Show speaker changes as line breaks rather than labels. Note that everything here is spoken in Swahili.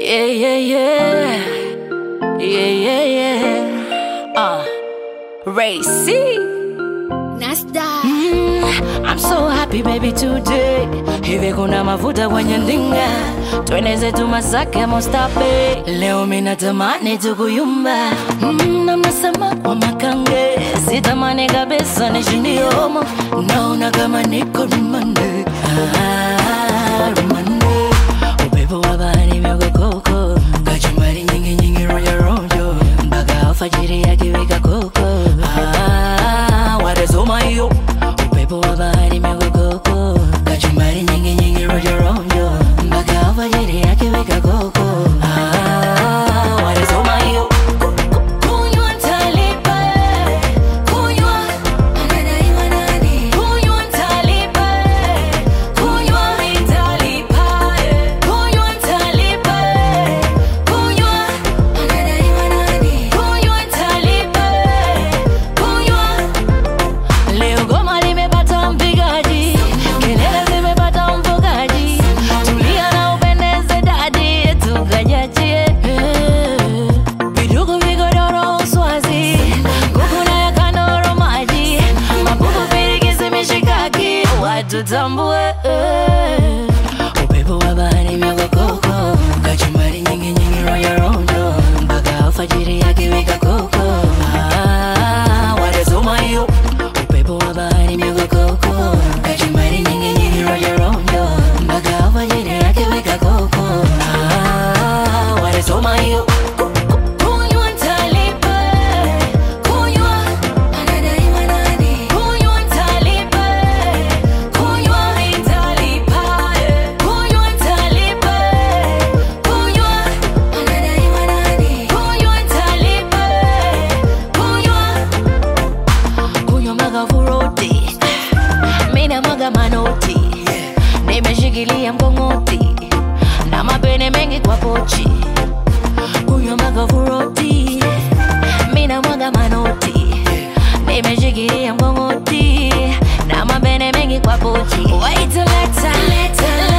Yeah, yeah, yeah. Yeah, yeah, yeah. Uh, Ray C.
Nasta.
Mm, I'm so happy baby today. Hivi kuna mafuta kwenye ndinga, twende zetu Masaka Mostape. Leo mimi natamani tukuyumba, mm, na mnasema kwa makange, sitamani kabisa nishindie homo, naona kama niko rumande. Ah, rumande. Upepo wa bahari mikokoko, kachumbari nyingi nyingi rojo rojo, mpaka alfajiri yakiwika koko. Ah, watazoma hiyo upepo wa bahari mikokoko, kachumbari nyingi nyingi rojo rojo, mpaka alfajiri yakiwika koko. Ah, watazoma hiyo kunywa ntalipa, kunywa
Anadaiwa nani?
kunywa ntalipa, kunywa nitalipa, kunywa ntalipa, kunywa
Anadaiwa nani?
kunywa ntalipa, kunywa Leo goma limepata mpigaji, kelele zimepata mfugaji, tulia na upendeze dadi, tukajachie vidugu vigodoro uswazi, kuku na ya kandoro maji, mapupu pirikisi mishikaki, watu tambue upepo wa bahari mikokoko, kachumbari nyingi nyingi rojo rojo, mpaka alfajiri yakiwika koko. Ah, watazoma hiyo upepo wa bahari mikokoko, kachumbari nyingi nyingi rojo rojo, mpaka alfajiri yakiwika koko. Ah, watazoma hiyo kunywa ntalipa, kunywa
Anadaiwa nani?
kunywa ntalipa, kunywa nitalipa, kunywa ntalipa, kunywa
Anadaiwa nani?
kunywa ntalipa, kunywa kunywa mpaka furoti, mina mwaga manoti, nimeshikilia mkongoti na mapene mengi kwa pochi, kunywa mpaka furoti, mina mwaga manoti, nimeshikilia mkongoti na mapene mengi kwa pochi. Wait till later, later,